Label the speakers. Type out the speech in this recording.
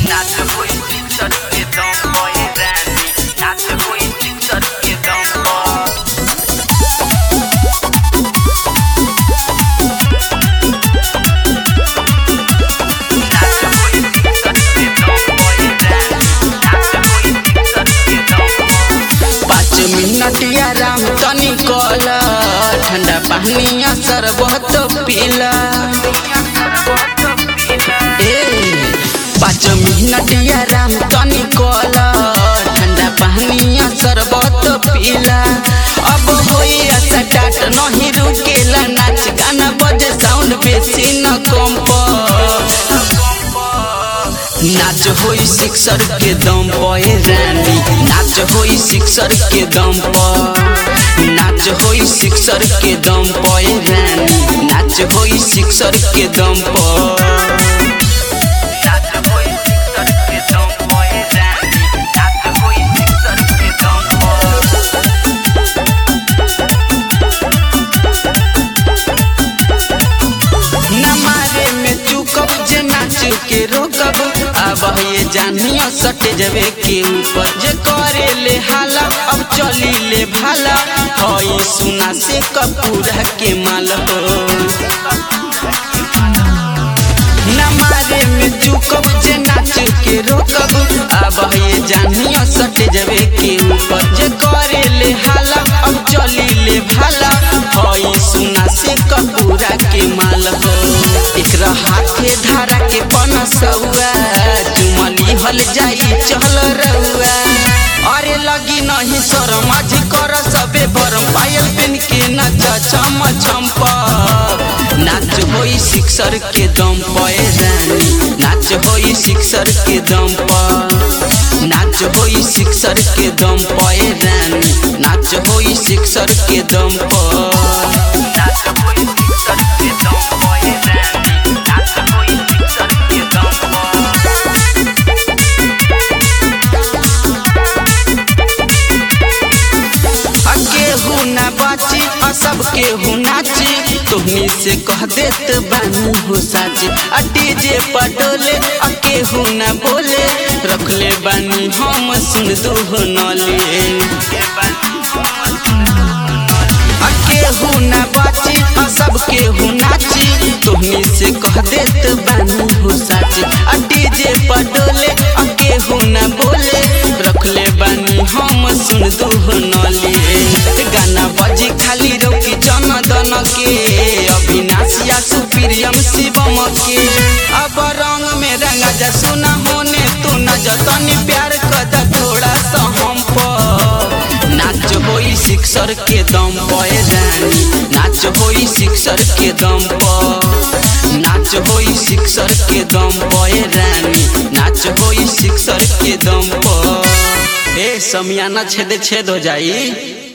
Speaker 1: नाच होई शिक्षक के दम पर रानी नाच होई शिक्षक के दम पर नाच होई शिक्षक के दम पर रानी नाच होई शिक्षक के दम पर
Speaker 2: पाँच मिनट आराम तनी कल ठंडा पानिया शरबत पीला ए पाँच मिनट आराम तनी कल ठंडा पानिया शरबत पीला अब होई स्टार्ट नहीं रुकेला नाच गाना बजे साउंड बेसी न कम नाच होई सिक्सर के दम पर रानी नाच होई सिक्सर के दम पर नाच होई सिक्सर के दम पर रानी नाच होई सिक्सर के दम पर
Speaker 1: नाच होई शिक्षक के दम पर रानी नाच होई शिक्षक के दम पर
Speaker 2: न मारे में चुकब जे नाच के रोकब अब ये जानिया सट जबे के ऊपर जे करे ले हाला अब चली ले भाला हई सुना से कपूरा के माल हो न मारे में चुकब जे नाच के रोकब अब ये जानिया सट जबे के ऊपर जे करे ले हाला अब चली ले भाला हई सुना से कपूरा के माल हो एकरा हाथे धारा के पनसौआ चुमली हल जाई चल रउआ अरे लगी नहीं शरम आज कर सबे भरम पायल पेन के नच चम चम्प नाच होई सिक्सर के दम पर रानी नाच होई सिक्सर के दम पर नाच होई सिक्सर के दम पर रानी नाच होई सिक्सर के दम पर
Speaker 1: नाच होई शिक्षक के दम पर रानी नाच होई शिक्षक के दम पर
Speaker 2: केहू ना बाची आ सब केहू नाची तुहनी से कह देत बानी हो साची आ डीजे पटोले आ केहू ना बोले रखले बानी हम सुन दू हो नले आ केहू ना बाची आ सब केहू नाची तुहनी से कह देत बानी हो साची आ डीजे पटोले आ केहू ना बोले रखले बानी हम सुन दू हो नले गाना बजी खाली रोकी जन दन के अविनाशिया सुप्रियम शिवम के अब रंग में रंगा जा सुना होने तू न जतनी प्यार कद थोड़ा सा हम पर नाच होई सिक्सर के दम पर रानी नाच होई सिक्सर के दम पर नाच होई सिक्सर के दम पर रानी नाच होई सिक्सर के दम पर ए समियाना छेद छेद हो जाई